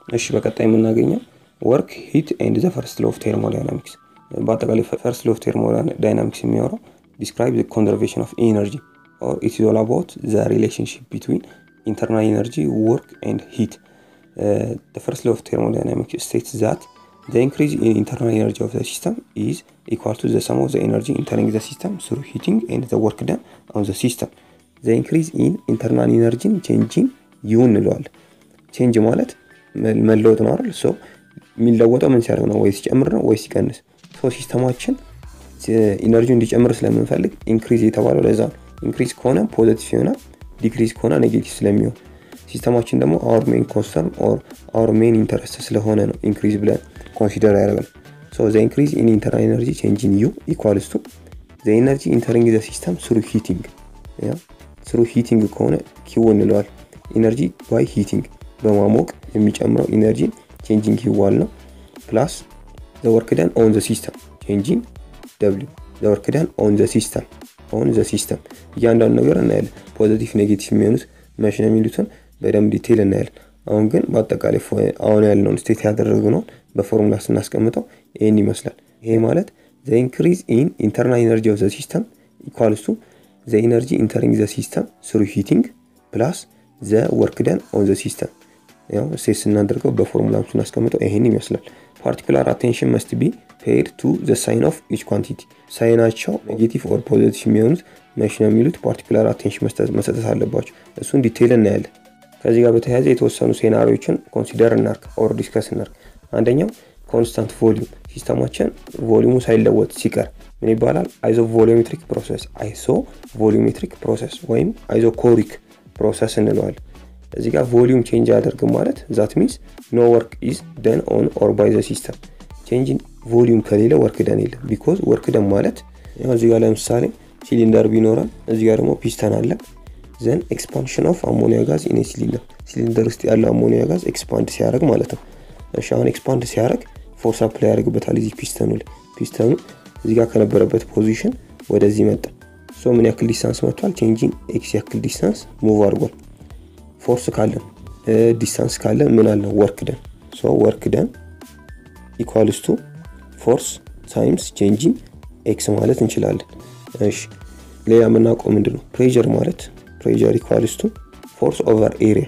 እሺ በቀጣይ የምናገኘው ወርክ ሂት ኤንድ ዘ ፈርስት ሎው ኦፍ ቴርሞዳይናሚክስ በአጠቃላይ ፈርስት ሎው ኦፍ ቴርሞዳይናሚክስ የሚያወራው ዲስክራይብ ዘ ኮንዘርቬሽን ኦፍ ኢነርጂ ኦር ኢት ኢዝ ኦል አባውት ዘ ሪሌሽንሽፕ ቢትዊን ኢንተርናል ኢነርጂ ወርክ ኤንድ ሂት ዘ ፈርስት ሎው ኦፍ ቴርሞዳይናሚክስ ስቴትስ ዛት The increase in internal energy of the system is equal to the sum of the energy entering the system through heating and the work done on the system. The increase in internal energy changing ዩ እንለዋለን። ቼንጅ ማለት መለወጥ ነው አይደል? ሶ የሚለወጠው ምን ሲያደርግ ነው? ወይ ሲጨምር ነው ወይ ሲቀንስ። ሶ ሲስተማችን ኢነርጂ እንዲጨምር ስለምንፈልግ ኢንክሪዝ የተባለው ለዛ ነው። ኢንክሪዝ ከሆነ ፖዘቲቭ ይሆናል፣ ዲክሪዝ ከሆነ ኔጌቲቭ ስለሚሆን ሲስተማችን ደግሞ አወር ሜን ኮንሰርን ኦር አወር ሜን ኢንተረስት ስለሆነ ነው ኢንክሪዝ ብለን ኮንሲደር ያደረግነው። ሶ ዘ ኢንክሪዝ ኢን ኢንተርናል ኤነርጂ ቼንጅ ኢን ዩ ኢኳልስ ቱ ዘ ኤነርጂ ኢንተሪንግ ዘ ሲስተም ስሩ ሂቲንግ ስሩ ሂቲንግ ከሆነ ኪው እንለዋል። ኢነርጂ ባይ ሂቲንግ በማሞቅ የሚጨምረው ኢነርጂ ቼንጂንግ ኪዋል ነው። ፕላስ ዘ ወርክ ደን ኦን ዘ ሲስተም ቼንጂንግ ደብሊው ዘ ወርክ ደን ኦን ዘ ሲስተም ኦን ዘ ሲስተም እያንዳንዱ ነገር እናያለን። ፖዘቲቭ ኔጌቲቭ የሚሆኑት መሽ ነው የሚሉትን በደንብ ዲቴይል እናያለን። አሁን ግን በአጠቃላይ አሁን ያለውን ስቴት ያደረግነውን በፎርሙላ ስናስቀምጠው ይህን ይመስላል። ይሄ ማለት ዘ ኢንክሪዝ ኢን ኢንተርናል ኤነርጂ ኦፍ ዘ ሲስተም ኢኳልስ ቱ ዘ ኢነርጂ ኢንተሪንግ ዘ ሲስተም ስሩ ሂቲንግ ፕላስ ዘ ወርክ ደን ኦን ዘ ሲስተም ያው ስቴት ስናደርገው በፎርሙላም ስናስቀምጠው ይህን ይመስላል። ፓርቲኩላር አቴንሽን መስት ቢ ፔድ ቱ ዘ ሳይን ኦፍ ኢች ኳንቲቲ ሳይናቸው ኔጌቲቭ ኦር ፖዚቲቭ የሚሆኑት መሽ ነው የሚሉት ፓርቲኩላር አቴንሽን መሰጠት አለባቸው። እሱን ዲቴይል እናያለን። ከዚህ ጋር በተያያዘ የተወሰኑ ሴናሪዎችን ኮንሲደር እናርግ ኦር ዲስከስ እናርግ። አንደኛው ኮንስታንት ቮሊዩም ሲስተማችን ቮሊዩሙ ሳይለወጥ ሲቀር ምን ይባላል? አይዞ ቮሊሜትሪክ ፕሮሰስ አይሶ ቮሊሜትሪክ ፕሮሰስ ወይም አይዞ ኮሪክ ፕሮሰስ እንለዋለን። እዚህ ጋር ቮሊዩም ቼንጅ አያደርግም ማለት ዛት ሚንስ ኖ ወርክ ኢዝ ደን ኦን ኦር ባይ ዘ ሲስተም። ቼንጅ ቮሊዩም ከሌለ ወርክ ደን የለም። ቢኮዝ ወርክ ደን ማለት እዚህ ጋር ለምሳሌ ሲሊንደር ቢኖረን እዚህ ጋር ደግሞ ፒስተን አለ ዘን ኤክስፓንሽን ኦፍ አሞኒያ ጋዝ ኢን ሲሊንደር ሲሊንደር ውስጥ ያለው አሞኒያ ጋዝ ኤክስፓንድ ሲያደርግ ማለት ነው። እሺ አሁን ኤክስፓንድ ሲያደርግ ፎርስ አፕላይ ያደርግበታል እዚህ ፒስተኑ ላይ ፒስተኑ እዚህ ጋር ከነበረበት ፖዚሽን ወደዚህ መጣ። ሶ ምን ያክል ዲስታንስ መጥቷል? ቼንጂንግ ኤክስ ያክል ዲስታንስ ሙቭ አድርጓል። ፎርስ ካለን ዲስታንስ ካለን ምን አለ ወርክ ደን ሶ ወርክ ደን ኢኳልስ ቱ ፎርስ ታይምስ ቼንጂንግ ኤክስ ማለት እንችላለን። እሺ ሌላ የምናውቀው ምንድን ነው? ፕሬዠር ማለት ፕሬዠር ኢኳልስ ቱ ፎርስ ኦቨር ኤሪያ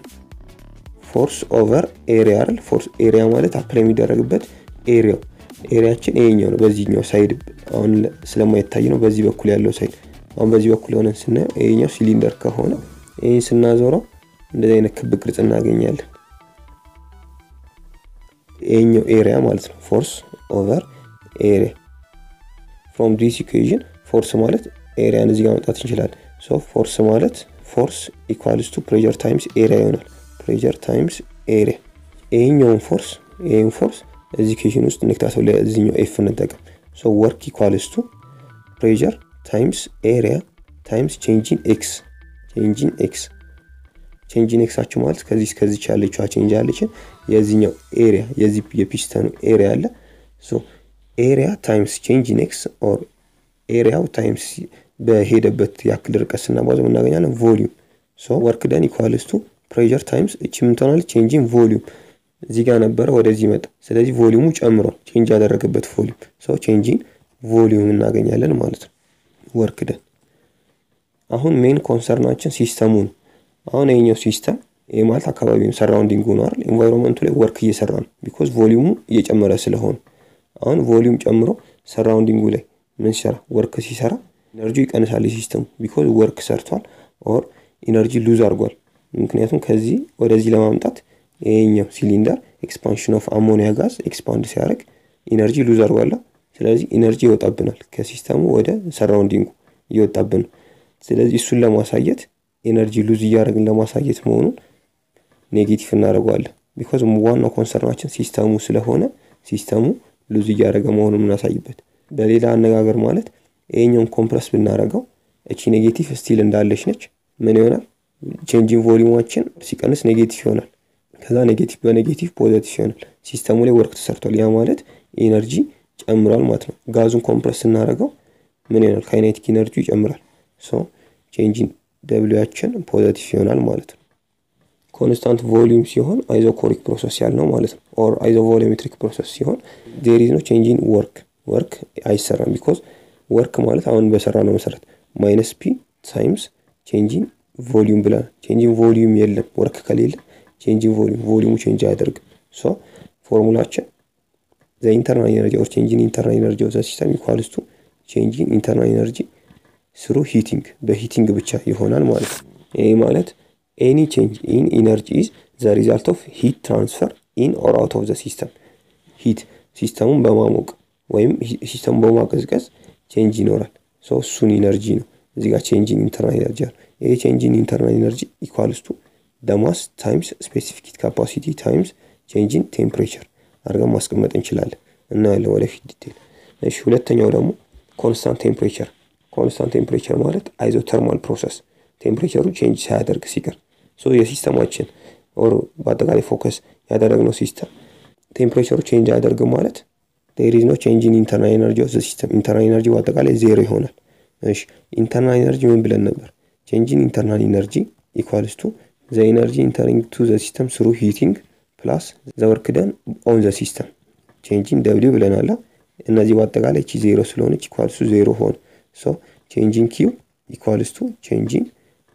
ፎርስ ኦቨር ኤሪያ አይደል? ፎርስ ኤሪያ ማለት አፕላይ የሚደረግበት ኤሪያው ኤሪያችን ይሄኛው ነው። በዚህኛው ሳይድ አሁን ስለማይታይ ነው በዚህ በኩል ያለው ሳይድ። አሁን በዚህ በኩል ሆነን ስናየው ይሄኛው ሲሊንደር ከሆነ ይህን ስናዞረው እንደዚህ አይነት ክብ ቅርጽ እናገኛለን። ይሄኛው ኤሪያ ማለት ነው ፎርስ ኦቨር ኤሪያ። ፍሮም ዲስ ኢኩዌዥን ፎርስ ማለት ኤሪያን እዚህ ጋር መጣት እንችላለን። ሶ ፎርስ ማለት ፎርስ ኢኳልስ ቱ ፕሬዠር ታይምስ ኤሪያ ይሆናል። ፕሬዠር ታይምስ ኤሪያ። ይሄኛውን ፎርስ ይሄን ፎርስ እዚህ ኬሽን ውስጥ እንክታተው ለዚህኛው ኤፍ እንጠቀም። ሶ ወርክ ኢኳልስ ቱ ፕሬዠር ታይምስ ኤሪያ ታይምስ ቼንጂን ኤክስ ቼንጂን ኤክስ ቼንጂን ኤክሳችሁ ማለት ከዚህ እስከዚች ያለችዋ ቼንጅ ያለችን የዚህኛው ኤሪያ የዚህ የፒስተኑ ኤሪያ አለ። ሶ ኤሪያ ታይምስ ቼንጂን ኤክስ ኦር ኤሪያው ታይምስ በሄደበት ያክል ርቀት ስናባዘው እናገኛለን ቮሊዩም። ሶ ወርክ ደን ኢኳልስ ቱ ፕሬዠር ታይምስ እቺ ምን ትሆናለች? ቼንጂን ቮሊዩም እዚህ ጋር ነበረ ወደዚህ መጣ። ስለዚህ ቮሊዩሙ ጨምሯል፣ ቼንጅ ያደረገበት ቮሊዩም። ሶ ቼንጂን ቮሊዩም እናገኛለን ማለት ነው። ወርክ ደን አሁን ሜን ኮንሰርናችን ሲስተሙ ነው። አሁን ይሄኛው ሲስተም ይህ ማለት አካባቢ ነው፣ ሰራውንዲንግ ሆኖ አይደል? ኤንቫይሮንመንቱ ላይ ወርክ እየሰራ ነው፣ ቢኮዝ ቮሊዩሙ እየጨመረ ስለሆነ። አሁን ቮሊዩም ጨምሮ ሰራውንዲንጉ ላይ ምን ሲሰራ ወርክ ሲሰራ ኢነርጂ ይቀንሳል ሲስተሙ፣ ቢኮዝ ወርክ ሰርቷል ኦር ኢነርጂ ሉዝ አድርጓል። ምክንያቱም ከዚህ ወደዚህ ለማምጣት ይሄኛው ሲሊንደር ኤክስፓንሽን ኦፍ አሞኒያ ጋዝ ኤክስፓንድ ሲያደርግ ኢነርጂ ሉዝ አድርጓላ። ስለዚህ ኢነርጂ ይወጣብናል ከሲስተሙ ወደ ሰራውንዲንጉ እየወጣብን ነው። ስለዚህ እሱን ለማሳየት ኤነርጂ ሉዝ እያደረግን ለማሳየት መሆኑን ኔጌቲቭ እናደርገዋለን። ቢኮዝ ዋናው ኮንሰርናችን ሲስተሙ ስለሆነ ሲስተሙ ሉዝ እያደረገ መሆኑን የምናሳይበት። በሌላ አነጋገር ማለት ይሄኛውን ኮምፕረስ ብናደርገው እቺ ኔጌቲቭ ስቲል እንዳለች ነች። ምን ይሆናል? ቼንጂን ቮሊዩማችን ሲቀንስ ኔጌቲቭ ይሆናል። ከዛ ኔጌቲቭ በኔጌቲቭ ፖዘቲቭ ይሆናል። ሲስተሙ ላይ ወርክ ተሰርቷል። ያ ማለት ኤነርጂ ጨምሯል ማለት ነው። ጋዙን ኮምፕረስ ስናደርገው ምን ይሆናል? ካይኔቲክ ኢነርጂ ይጨምራል። ሶ ቼንጂን ደብሊያችን ፖዘቲቭ ይሆናል ማለት ነው። ኮንስታንት ቮሊዩም ሲሆን አይዞኮሪክ ፕሮሰስ ያልነው ማለት ነው። ኦር አይዞ ቮሊሜትሪክ ፕሮሰስ ሲሆን ዜር ኢዝ ኖ ቼንጅ ኢን ወርክ ወርክ አይሰራም። ቢኮዝ ወርክ ማለት አሁን በሰራ ነው መሰረት ማይነስ ፒ ታይምስ ቼንጂን ቮሊዩም ብለናል። ቼንጂን ቮሊዩም የለም ወርክ ከሌለ ቼንጂን ቮሊዩም ቮሊዩሙ ቼንጅ አያደርግም። ሶ ፎርሙላችን ዘ ኢንተርናል ኤነርጂ ኦር ቼንጂን ኢንተርናል ኤነርጂ ኦፍ ዘ ሲስተም ኢኳልስ ቱ ቼንጂን ኢንተርናል ኤነርጂ ስሩ ሂቲንግ በሂቲንግ ብቻ ይሆናል ማለት ነው። ይህ ማለት ኤኒ ቼንጅ ኢን ኢነርጂ ኢዝ ዘ ሪዛልት ኦፍ ሂት ትራንስፈር ኢን ኦር አውት ኦፍ ዘ ሲስተም ሂት ሲስተሙን በማሞቅ ወይም ሲስተሙን በማቀዝቀዝ ቼንጅ ይኖራል። ሶ እሱን ኢነርጂ ነው እዚህ ጋር ቼንጂን ኢንተርናል ኤነርጂ አለ። ይሄ ቼንጂን ኢንተርናል ኤነርጂ ኢኳልስ ቱ ደማስ ታይምስ ስፔሲፊክ ሂት ካፓሲቲ ታይምስ ቼንጂን ቴምፕሬቸር አድርገን ማስቀመጥ እንችላለን። እናያለን ወደፊት ዲቴል። እሺ ሁለተኛው ደግሞ ኮንስታንት ቴምፕሬቸር። ኮንስታንት ቴምፕሬቸር ማለት አይዞተርማል ፕሮሰስ ቴምፕሬቸሩ ቼንጅ ሳያደርግ ሲቀር ሶ የሲስተማችን ኦር በአጠቃላይ ፎከስ ያደረግነው ሲስተም ቴምፕሬቸሩ ቼንጅ አያደርግም ማለት ዴር ኢዝ ኖ ቼንጅ ኢን ኢንተርናል ኤነርጂ ኦፍ ዘ ሲስተም ኢንተርናል ኤነርጂ በአጠቃላይ ዜሮ ይሆናል። እሺ ኢንተርናል ኤነርጂ ምን ብለን ነበር? ቼንጅ ኢን ኢንተርናል ኤነርጂ ኢኳልስ ቱ ዘ ኤነርጂ ኢንተሪንግ ቱ ዘ ሲስተም ስሩ ሂቲንግ ፕላስ ዘ ወርክ ደን ኦን ዘ ሲስተም ቼንጂን ደብሊው ብለናላ። እነዚህ በአጠቃላይ እቺ ዜሮ ስለሆነች ኢኳልስ ቱ ዜሮ ሆነ። ሶ ቼንጂን ኪው ኢኳልስ ቱ ቼንጂን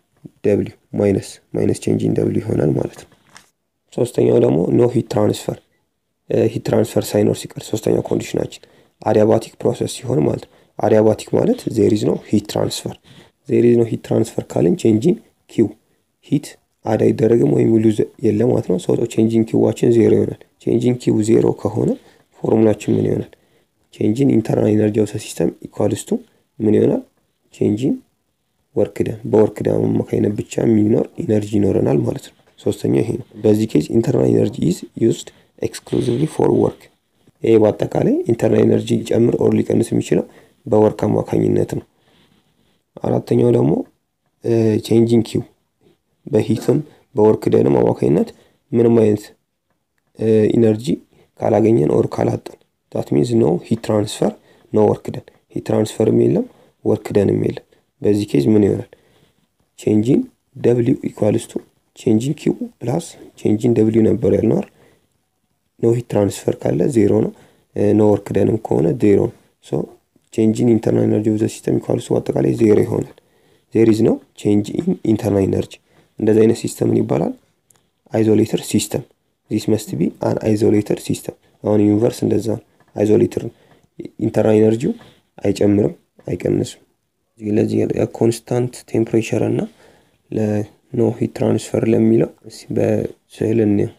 ደብሊው ማይነስ ማይነስ ቼንጂን ደብሊው ይሆናል ማለት ነው። ሶስተኛው ደግሞ ኖ ሂት ትራንስፈር ሂት ትራንስፈር ሳይኖር ሲቀር ሶስተኛው ኮንዲሽናችን አዲያባቲክ ፕሮሰስ ሲሆን ማለት ነው። አዲያባቲክ ማለት ዜር ኢዝ ኖ ሂት ትራንስፈር ዜር ኢዝ ኖ ሂት ትራንስፈር ካልን ቼንጂን ኪው ሂት አድ አይደረግም ወይም ሉዝ የለም ማለት ነው። ሰው ቼንጂን ኪዋችን ዜሮ ይሆናል። ቼንጂን ኪው ዜሮ ከሆነ ፎርሙላችን ምን ይሆናል? ቼንጂን ኢንተርናል ኤነርጂ ኦፍ ሲስተም ኢኳልስ ቱ ምን ይሆናል? ቼንጂን ወርክ ደን በወርክ ደን አማካኝነት ብቻ የሚኖር ኢነርጂ ይኖረናል ማለት ነው። ሶስተኛው ይሄ ነው። በዚህ ኬዝ ኢንተርናል ኤነርጂ ኢዝ ዩዝድ ኤክስክሉዚቭሊ ፎር ወርክ። ይሄ በአጠቃላይ ኢንተርናል ኤነርጂ ሊጨምር ኦር ሊቀንስ የሚችለው በወርክ አማካኝነት ነው። አራተኛው ደግሞ ቼንጂን ኪው በሂትም በወርክ ደንም አማካኝነት ምንም አይነት ኢነርጂ ካላገኘን ኦር ካላጠን ዳት ሚንስ ኖ ሂት ትራንስፈር ኖ ወርክ ደን ሂት ትራንስፈርም የለም ወርክ ደንም የለም። በዚህ ኬዝ ምን ይሆናል? ቼንጂን ደብሊው ኢኳልስ ቱ ቼንጂን ኪው ፕላስ ቼንጂን ደብሊው ነበር ያልነው አይደል? ኖ ሂት ትራንስፈር ካለ ዜሮ ነው። ኖ ወርክ ደንም ከሆነ ዜሮ ነው። ሶ ቼንጂን ኢንተርናል ኤነርጂ ኦፍ ዘ ሲስተም ኢኳልስ ቱ አጠቃላይ ዜሮ ይሆናል። ዜር ኢዝ ነው ቼንጅ ኢን ኢንተርናል ኤነርጂ። እንደዚህ አይነት ሲስተም ምን ይባላል? አይዞሌተር ሲስተም ዚስ መስት ቢ አን አይዞሌተር ሲስተም። አሁን ዩኒቨርስ እንደዛ ነው። አይዞሌተር ኢንተርናል ኤነርጂው አይጨምርም አይቀንስም። ለዚህ ኮንስታንት ቴምፕሬቸር እና ለኖ ሂት ትራንስፈር ለሚለው በስዕል እንየው።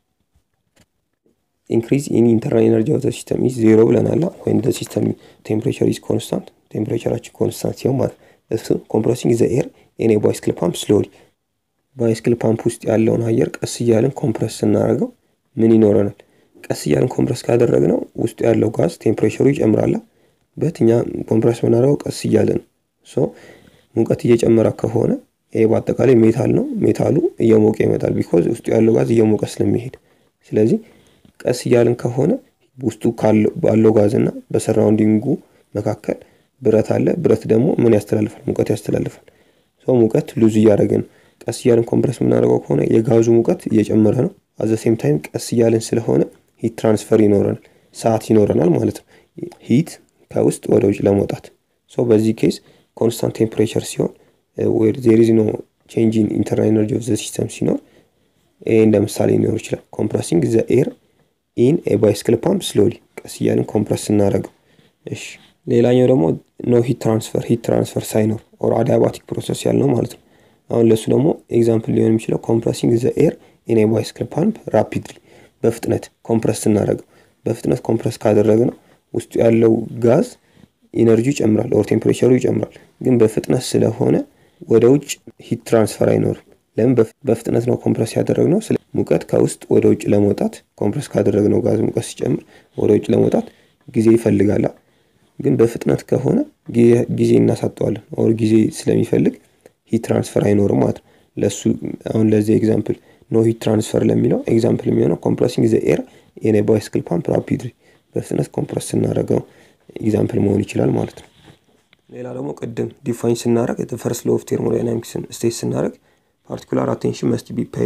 ኢንክሪዝ ኢን ኢንተርናል ኤነርጂ ኦፍ ዘ ሲስተም ኢዝ ዜሮ ብለናል። ወይም ዘ ሲስተም ቴምፕሬቸር ኢዝ ኮንስታንት ቴምፕሬቸራችን ኮንስታንት ሲሆን ማለት እሱ ኮምፕረሲንግ ዘ ኤር ኤን ባይስክል ፓምፕ ስሎሊ ባይስክል ፓምፕ ውስጥ ያለውን አየር ቀስ እያልን ኮምፕረስ ስናደርገው ምን ይኖረናል? ቀስ እያልን ኮምፕረስ ካደረግነው ውስጡ ያለው ጋዝ ቴምፕሬቸሩ ይጨምራል። በት እኛ ኮምፕረስ የምናደርገው ቀስ እያለ ነው። ሶ ሙቀት እየጨመረ ከሆነ ይሄ በአጠቃላይ ሜታል ነው። ሜታሉ እየሞቀ ይመጣል። ቢኮዝ ውስጡ ያለው ጋዝ እየሞቀ ስለሚሄድ ስለዚህ ቀስ እያልን ከሆነ ውስጡ ባለው ጋዝ እና በሰራውንዲንጉ መካከል ብረት አለ። ብረት ደግሞ ምን ያስተላልፋል? ሙቀት ያስተላልፋል። ሰው ሙቀት ሉዝ እያደረገ ነው። ቀስ እያልን ኮምፕረስ የምናደርገው ከሆነ የጋዙ ሙቀት እየጨመረ ነው። አዘ ሴም ታይም ቀስ እያልን ስለሆነ ሂት ትራንስፈር ይኖረናል፣ ሰዓት ይኖረናል ማለት ነው። ሂት ከውስጥ ወደ ውጭ ለመውጣት ሶ በዚህ ኬዝ ኮንስታንት ቴምፕሬቸር ሲሆን ዜር ኢዝ ኖ ቼንጅ ኢን ኢንተርናል ኤነርጂ ኦፍ ዘ ሲስተም ሲኖር ይሄ እንደ ምሳሌ ሊኖር ይችላል። ኮምፕረሲንግ ዘ ኤር ኢን ኤ ባይስክል ፓምፕ ስሎሊ ቀስ እያልን ኮምፕረስ ስናደርገው። እሺ ሌላኛው ደግሞ ኖ ሂት ትራንስፈር ሂት ትራንስፈር ሳይኖር ኦር አዲያባቲክ ፕሮሰስ ያልነው ማለት ነው። አሁን ለእሱ ደግሞ ኤግዛምፕል ሊሆን የሚችለው ኮምፕረሲንግ ዘ ኤር ኢን ኤ ባይስክል ፓምፕ ራፒድሊ በፍጥነት ኮምፕረስ ስናደርገው በፍጥነት ኮምፕረስ ካደረግነው ውስጡ ያለው ጋዝ ኢነርጂ ይጨምራል ኦር ቴምፕሬቸሩ ይጨምራል። ግን በፍጥነት ስለሆነ ወደ ውጭ ሂት ትራንስፈር አይኖርም። ለምን? በፍጥነት ነው ኮምፕረስ ያደረግነው። ስለ ሙቀት ከውስጥ ወደ ውጭ ለመውጣት ኮምፕረስ ካደረግነው ጋዝ ሙቀት ሲጨምር ወደ ውጭ ለመውጣት ጊዜ ይፈልጋላ። ግን በፍጥነት ከሆነ ጊዜ እናሳጠዋለን። ኦር ጊዜ ስለሚፈልግ ሂት ትራንስፈር አይኖርም ማለት ነው። ለሱ አሁን ለዚህ ኤግዛምፕል ኖ ሂት ትራንስፈር ለሚለው ኤግዛምፕል የሚሆነው ኮምፕረሲንግ ዘ ኤር ኢን ኤ ባይስክል ፓምፕ ራፒድሊ በፍጥነት ኮምፕረስ ስናደርገው ኤግዛምፕል መሆን ይችላል ማለት ነው። ሌላ ደግሞ ቅድም ዲፋይን ስናደርግ ፈርስት ሎ ኦፍ ቴርሞዳይናሚክስን ስቴት ስናደርግ ፓርቲኩላር አቴንሽን መስት ቢ ፔይድ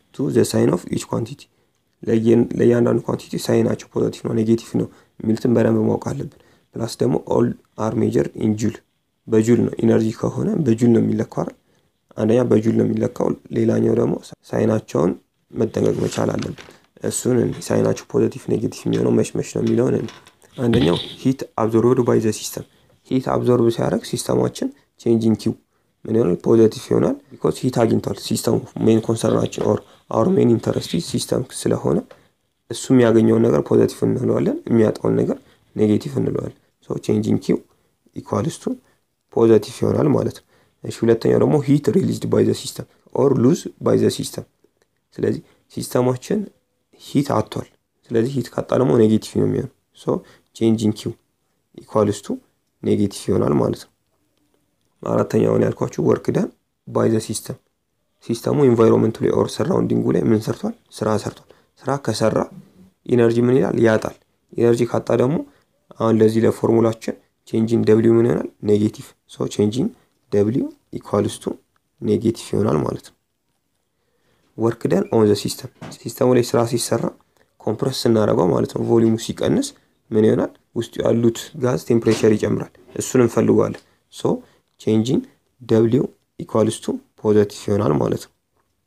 ቱ ዘ ሳይን ኦፍ ኢች ኳንቲቲ ለእያንዳንዱ ኳንቲቲ ሳይናቸው ፖዘቲቭ ነው ኔጌቲቭ ነው የሚሉትን በደንብ ማወቅ አለብን። ፕላስ ደግሞ ኦል አር ሜጀር ኢን ጁል በጁል ነው ኢነርጂ ከሆነ በጁል ነው የሚለካው አይደል? አንደኛ በጁል ነው የሚለካው፣ ሌላኛው ደግሞ ሳይናቸውን መጠንቀቅ መቻል አለብን። እሱን ሳይናቸው ፖዘቲቭ ኔጌቲቭ የሚሆነው መች መች ነው የሚለውን አንደኛው ሂት አብዞርብድ ባይ ዘ ሲስተም ሂት አብዞርብ ሲያደርግ ሲስተማችን ቼንጂንግ ኪው ምን ይሆናል? ፖዘቲቭ ይሆናል። ቢኮዝ ሂት አግኝቷል። ሲስተሙ ሜን ኮንሰርናችን ኦር አወር ሜን ኢንተረስቲ ሲስተም ስለሆነ እሱ የሚያገኘውን ነገር ፖዘቲቭ እንለዋለን፣ የሚያጣውን ነገር ኔጌቲቭ እንለዋለን። ሶ ቼንጂንግ ኪው ኢኳልስቱ ፖዘቲቭ ይሆናል ማለት ነው። እሺ ሁለተኛው ደግሞ ሂት ሪሊዝድ ባይ ዘ ሲስተም ኦር ሉዝ ባይ ዘ ሲስተም። ስለዚህ ሲስተማችን ሂት አጥቷል። ስለዚህ ሂት ካጣ ደግሞ ኔጌቲቭ ነው የሚሆነው። ሶ ቼንጂንግ ኪው ኢኳልስቱ ኔጌቲቭ ይሆናል ማለት ነው። አራተኛውን ያልኳችሁ ወርክ ዳን ባይ ዘ ሲስተም ሲስተሙ ኢንቫይሮንመንቱ ላይ ኦር ሰራውንዲንጉ ላይ ምን ሰርቷል? ስራ ሰርቷል። ስራ ከሰራ ኢነርጂ ምን ይላል? ያጣል። ኢነርጂ ካጣ ደግሞ አሁን ለዚህ ለፎርሙላችን ቼንጂን ደብሊው ምን ይሆናል? ኔጌቲቭ። ሶ ቼንጂን ደብሊው ኢኳልስቱ ኔጌቲቭ ይሆናል ማለት ነው። ወርክ ደን ኦን ዘ ሲስተም ሲስተሙ ላይ ስራ ሲሰራ ኮምፕረስ ስናደርገው ማለት ነው ቮሊዩሙ ሲቀንስ ምን ይሆናል? ውስጡ ያሉት ጋዝ ቴምፕሬቸር ይጨምራል። እሱን እንፈልገዋለን። ሶ ቼንጂን ደብሊው ኢኳልስቱ ፖዘቲቭ ይሆናል ማለት ነው።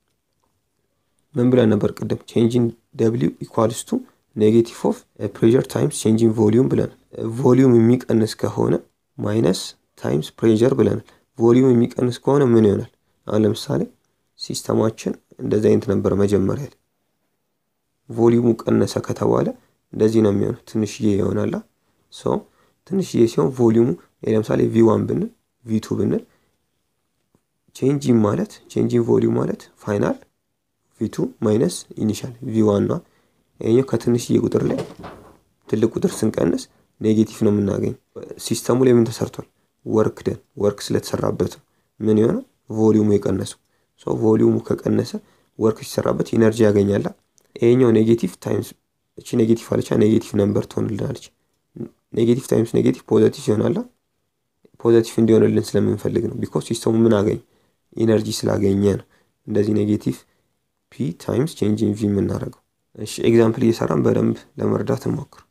ምን ብለን ነበር ቅድም? ቼንጂን ደብሊው ኢኳልስቱ ኔጌቲቭ ኦፍ ፕሬዠር ታይምስ ቼንጂን ቮሊዩም ብለናል። ቮሊዩም የሚቀንስ ከሆነ ማይነስ ታይምስ ፕሬዠር ብለናል። ቮሊዩም የሚቀንስ ከሆነ ምን ይሆናል? አሁን ለምሳሌ ሲስተማችን እንደዚህ አይነት ነበር መጀመሪያ ላይ ቮሊዩሙ ቀነሰ ከተባለ እንደዚህ ነው የሚሆነው። ትንሽዬ ይሆናላ። ሶ ትንሽዬ ሲሆን ቮሊዩሙ ለምሳሌ ቪ ዋን ብንል ቪ ቱ ብንል ቼንጂን ማለት ቼንጂን ቮሊዩም ማለት ፋይናል ቪ ቱ ማይነስ ኢኒሻል ቪ ዋን ነው። ይሄኛው ከትንሽዬ ቁጥር ላይ ትልቅ ቁጥር ስንቀንስ ኔጌቲቭ ነው የምናገኝ። ሲስተሙ ላይ ምን ተሰርቷል? ወርክ ደን ወርክ ስለተሰራበት ምን የሆነው ቮሊዩሙ የቀነሰው። ሶ ቮሊዩሙ ከቀነሰ ወርክ ሲሰራበት ኢነርጂ ያገኛላ። ይሄኛው ኔጌቲቭ ታይምስ እቺ ኔጌቲቭ አለቻ ኔጌቲቭ ነምበር ትሆንልናለች። ኔጌቲቭ ታይምስ ኔጌቲቭ ፖዘቲቭ ይሆናላ። ፖዘቲቭ እንዲሆንልን ስለምንፈልግ ነው። ቢኮዝ ሲስተሙ ምን አገኝ ኢነርጂ ስላገኘ ነው እንደዚህ ኔጌቲቭ ፒ ታይምስ ቼንጂን ቪ የምናደርገው። እሺ ኤግዛምፕል እየሰራን በደንብ ለመረዳት እንሞክር።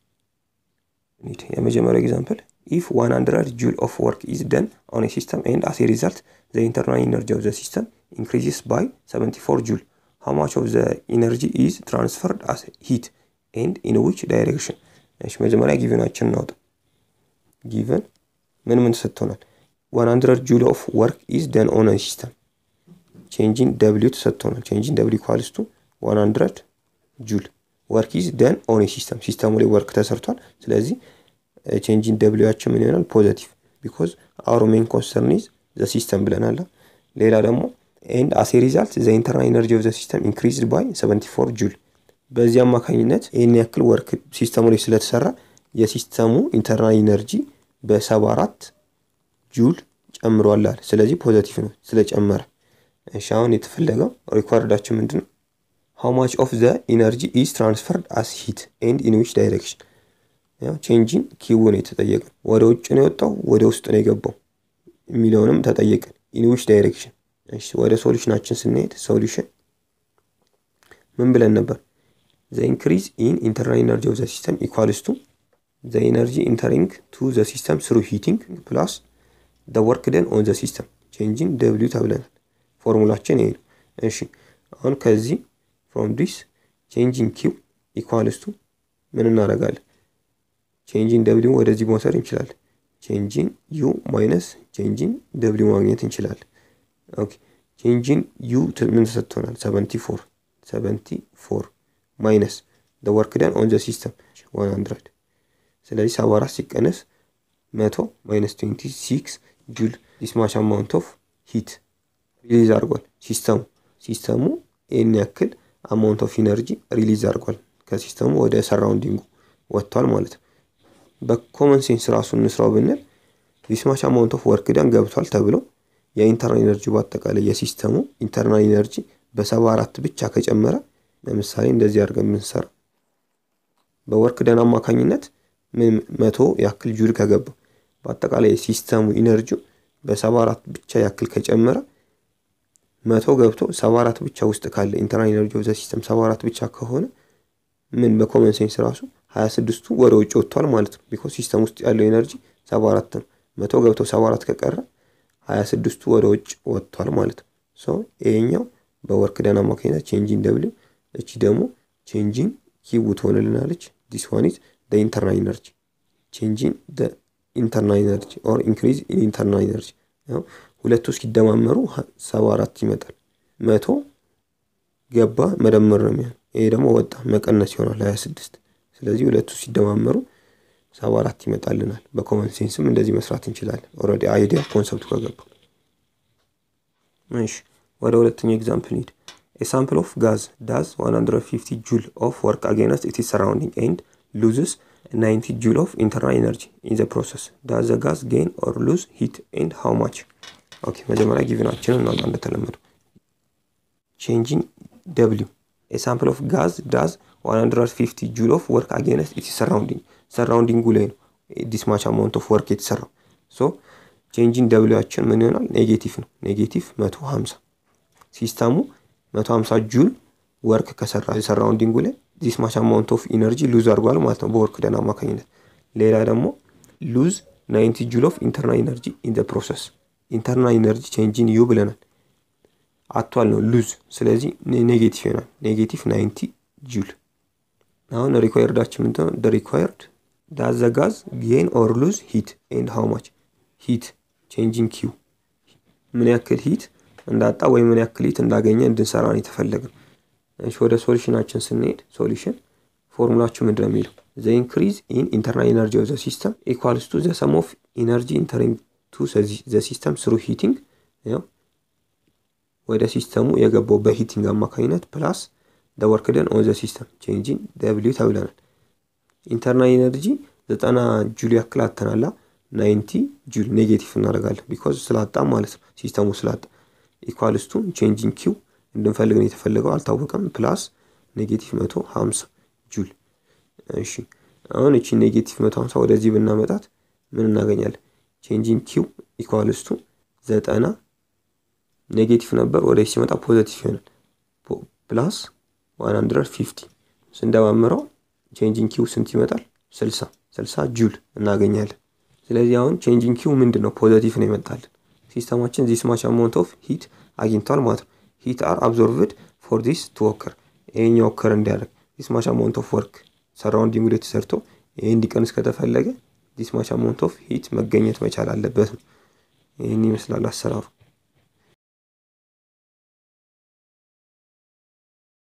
የመጀመሪያው ኤግዛምፕል ኢፍ 100 ጁል ኦፍ ወርክ ኢዝ ደን ኦን ሲስተም ኤንድ አስ ሪዛልት ዘ ኢንተርናል ኢነርጂ ኦፍ ዘ ሲስተም ኢንክሪዚስ ባይ 74 ጁል ሃው ማች ኦፍ ዘ ኢነርጂ ኢዝ ትራንስፈርድ አስ ሂት ኤንድ ኢን ዊች ዳይሬክሽን። እሺ መጀመሪያ ጊቨናችን እናውጣ። ጊቨን ምን ምን ተሰጥቶናል? 100 ጁል ኦፍ ወርክ ኢዝ ደን ኦን ሲስተም ቼንጂን ደብሊው ተሰጥቶናል። ቼንጂን ደብሊው ኢኳልስ ቱ 100 ጁል ወርክ ኢዝ ደን ኦን ሲስተም ሲስተሙ ላይ ወርክ ተሰርቷል። ስለዚህ ቼንጂን ደብሊዋችን ምን ይሆናል? ፖዘቲቭ ቢኮዝ አወር ሜን ኮንሰርን ኢዝ ዘ ሲስተም ብለናል። ሌላ ደግሞ ኤንድ አስ ሪዛልት ዘ ኢንተርናል ኢነርጂ ኦፍ ዘ ሲስተም ኢንክሪዝድ ባይ 74 ጁል በዚህ አማካኝነት ይህን ያክል ወርክ ሲስተሙ ላይ ስለተሰራ የሲስተሙ ኢንተርናል ኢነርጂ በ74 ጁል ጨምሯል አለ። ስለዚህ ፖዘቲቭ ነው ስለጨመረ። እሺ አሁን የተፈለገው ሪኳርዳችን ምንድን ነው? ሃው ማች ኦፍ ዘ ኢነርጂ ኢዝ ትራንስፈርድ አስ ሂት ኤንድ ኢን ዊች ዳይሬክሽን። ያው ቼንጂን ኪው ነው የተጠየቅን። ወደ ውጭ ነው የወጣው ወደ ውስጥ ነው የገባው የሚለውንም ተጠየቅን። ኢን ዊች ዳይሬክሽን። እሺ ወደ ሶሉሽናችን ስንሄድ ሶሉሽን ምን ብለን ነበር? ዘ ኢንክሪዝ ኢን ኢንተርናል ኢነርጂ ኦፍ ዘ ሲስተም ኢኳልስ ቱ ዘ ኢነርጂ ኢንተሪንግ ቱ ዘ ሲስተም ስሩ ሂቲንግ ፕላስ ዘ ወርክ ደን ኦን ዘ ሲስተም ቼንጂን ደብሊው ተብለናል። ፎርሙላችን ይሄ ነው። እሺ አሁን ከዚህ ፍሮም ዲስ ቼንጂን ኪው ኢኳልስ ቱ ምን እናደርጋለን? ቼንጂን ደብሊው ወደዚህ መውሰድ እንችላለን። ቼንጂን ዩ ማይነስ ቼንጂን ደብሊው ማግኘት እንችላለን። ኦኬ ቼንጂን ዩ ምን ተሰጥቶናል? ሰቨንቲ ፎር ሰቨንቲ ፎር ማይነስ ደ ወርክ ደን ኦን ዘ ሲስተም ዋን ሀንድረድ ስለዚህ ሰባ አራት ሲቀነስ መቶ ማይነስ ትዌንቲ ሲክስ ጁል ዲስማች አማውንት ኦፍ ሂት ሪሊዝ አድርጓል ሲስተሙ ሲስተሙ ይህን ያክል አማውንት ኦፍ ኢነርጂ ሪሊዝ አድርጓል ከሲስተሙ ወደ ሰራውንዲንጉ ወጥቷል ማለት ነው። በኮመን ሴንስ ራሱ እንስራው ብንል ዲስማች አማውንት ኦፍ ወርክ ደን ገብቷል ተብሎ የኢንተርናል ኢነርጂ በአጠቃላይ የሲስተሙ ኢንተርናል ኢነርጂ በሰባ አራት ብቻ ከጨመረ ለምሳሌ እንደዚህ አድርገን የምንሰራ በወርክ ደን አማካኝነት መቶ ያክል ጁል ከገባ በአጠቃላይ የሲስተሙ ኢነርጂ በሰባ አራት ብቻ ያክል ከጨመረ መቶ ገብቶ ሰባ አራት ብቻ ውስጥ ካለ ኢንተርናል ኢነርጂ ኦፍ ዘ ሲስተም ሰባ አራት ብቻ ከሆነ ምን በኮመን ሴንስ ራሱ ሀያ ስድስቱ ወደ ውጭ ወጥቷል ማለት ነው። ቢኮዝ ሲስተም ውስጥ ያለው ኤነርጂ ሰባ አራት ነው። መቶ ገብቶ ሰባ አራት ከቀረ ሀያ ስድስቱ ወደ ውጭ ወጥቷል ማለት ነው። ሶ ይሄኛው በወርክ ደን አማካኝነት ቼንጂን ደብሊው፣ እቺ ደግሞ ቼንጂን ኪው ትሆንልናለች። ዲስ ዋን ኢዝ ደ ኢንተርናል ኢነርጂ ቼንጂን ደ ኢንተርናል ኢነርጂ ኦር ኢንክሪዝ ኢን ኢንተርናል ኢነርጂ ሁለቱ ሲደማመሩ ሰባ አራት ይመጣል። መቶ ገባ መደመር ነው የሚሆን። ይሄ ደግሞ ወጣ መቀነስ ይሆናል ሀያ ስድስት ስለዚህ ሁለቱ ሲደማመሩ ሰባ አራት ይመጣልናል። በኮመን ሴንስም እንደዚህ መስራት እንችላለን። ኦልሬዲ አይዲያ ኮንሰፕቱ ከገባ እሺ፣ ወደ ሁለተኛው ኤግዛምፕል ሂድ። ኤ ሳምፕል ኦፍ ጋዝ ዳዝ 150 ጁል ኦፍ ወርክ አጌንስት ኢትስ ሰራውንዲንግ ኤንድ ሉዝስ 90 ጁል ኦፍ ኢንተርናል ኤነርጂ ኢን ዘ ፕሮሰስ ዳዝ ዘ ጋዝ ጌን ኦር ሉዝ ሂት ኤንድ ሃው ማች? ኦኬ መጀመሪያ ጊቭናችንን እናውጣ እንደተለመደው ቼንጂንግ ደብሊው ኤ ሳምፕል ኦፍ ጋዝ ዳዝ 150 ጁል ኦፍ ወርክ አጌንስት ኢትስ ሰራውንዲንግ ሰራውንዲንጉ ላይ ነው ዲስማች አማውንት ኦፍ ወርክ የተሰራው። ሶ ቼንጂን ደብሊዋችን ምን ይሆናል? ኔጌቲቭ ነው። ኔጌቲቭ 150 ሲስተሙ 150 ጁል ወርክ ከሰራ ሰራውንዲንጉ ላይ ዲስማች አማውንት ኦፍ ኢነርጂ ሉዝ አድርጓል ማለት ነው በወርክ ደን አማካኝነት። ሌላ ደግሞ ሉዝ 90 ጁል ኦፍ ኢንተርናል ኢነርጂ ኢን ዘ ፕሮሰስ ኢንተርናል ኢነርጂ ቼንጂን ዩ ብለናል አቷል ነው ሉዝ። ስለዚህ ኔጌቲቭ ይሆናል። ኔጌቲቭ 90 ጁል አሁን ሪኳየርዳችን ምንድን ነው? ሪኳየርድ ዳዝ ዘ ጋዝ ጌን ኦር ሉዝ ሂት ኤንድ ሃው ማች ሂት ቼንጂንግ ኪው ምን ያክል ሂት እንዳጣ ወይ ምን ያክል ሂት እንዳገኘ እንድንሰራ ነው የተፈለገው። እሺ ወደ ሶሉሽናችን ስንሄድ ሶሉሽን ፎርሙላችሁ ምንድን ነው የሚለው ዘ ኢንክሪዝ ኢን ኢንተርናል ኢነርጂ ኦፍ ዘ ሲስተም ኢኳልስ ቱ ዘ ሰም ኦፍ ኢነርጂ ኢንተሪንግ ቱ ዘ ሲስተም ስሩ ሂቲንግ ወደ ሲስተሙ የገባው በሂቲንግ አማካኝነት ፕላስ ደ ወርክ ደን ኦን ዘ ሲስተም ቼንጂን ደብሊው ተብለናል። ኢንተርናል ኢነርጂ ዘጠና ጁል ያክል አተናላ ናይንቲ ጁል ኔጌቲቭ እናደርጋለን ቢኮዝ ስላጣ ማለት ነው ሲስተሙ ስላጣ ኢኳልስቱ ቼንጂን ኪው እንድንፈልግ ነው የተፈለገው አልታወቀም። ፕላስ ኔጌቲቭ መቶ ሀምሳ ጁል። እሺ አሁን እቺ ኔጌቲቭ መቶ ሀምሳ ወደዚህ ብናመጣት ምን እናገኛለን? ቼንጂን ኪው ኢኳልስቱ ዘጠና ኔጌቲቭ ነበር ወደዚህ ሲመጣ ፖዘቲቭ ይሆናል ፕላስ ዋን ሀንድረድ ፊፍቲ ስንደማምረው ቼንጂንግ ኪው ስንት ይመጣል? ስልሳ ስልሳ ጁል እናገኛለን። ስለዚህ አሁን ቼንጂንግ ኪው ምንድን ነው? ፖዘቲቭ ነው ይመጣልን። ሲስተማችን ዚስ ማች አማውንት ኦፍ ሂት አግኝቷል ማለት ነው። ሂት አር አብዞርቭድ ፎር ዲስ ቱ ኦከር ይሄኛው ኦከር እንዲያደርግ ዲስ ማች አማውንት ኦፍ ወርክ ሰራውንዲንግ ላይ ተሰርቶ ይሄ እንዲቀንስ ከተፈለገ ዲስ ማች አማውንት ኦፍ ሂት መገኘት መቻል አለበት ነው። ይህን ይመስላል አሰራሩ።